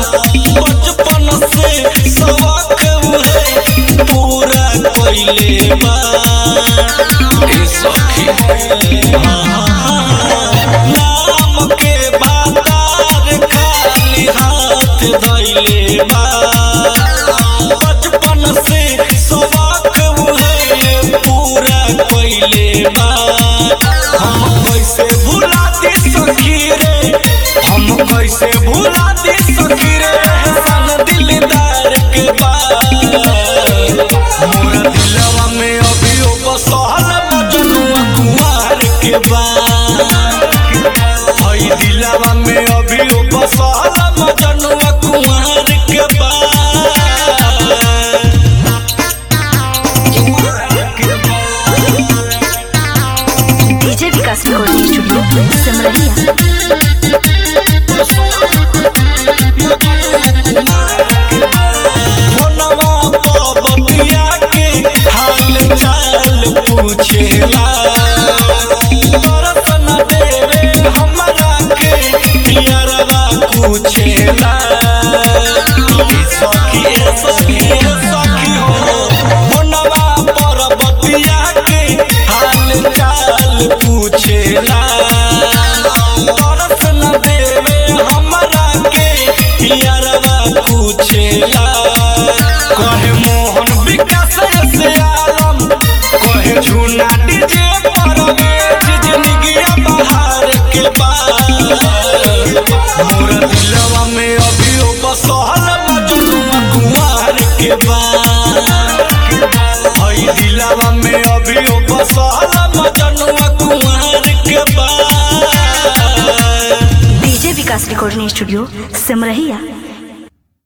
बचपन से सबक उहे पूरा कइले बा ए सखी नाम के बातार खाली हाथ धइले बा बचपन से सबक उहे पूरा कइले बा हम कैसे भुला दी सखी रे हम कैसे भुला दी सखी रे सन दिलदार के बाद मोरा दिलवा में अभी ओ बसल मजनुआ कुमार के बाद हई दिलवा में अभी ओ बसल मजनुआ कुमार के बाद DJ Vikas recording studio Simrahiya फोनवा पर बतिया के हाल चाल पूछेला दर्शन देवे हमरा के पियरवा पूछेला ई सखी ए सखी ए सखी हो फोनवा पर बतिया के हाल चाल पूछेला दर्शन देवे हमरा के पियरवा पूछेला कहे मोहन विकास से आलम कहे झूना डीजे पर जिंदगिया बहार के बाद मोर दिलवा में अभी ओ बसहल मजनुआ कुमार के बाद हई दिलवा में अभी ओ बसहल मजनुआ कुमार के बाद DJ Vikas recording studio Simrahiya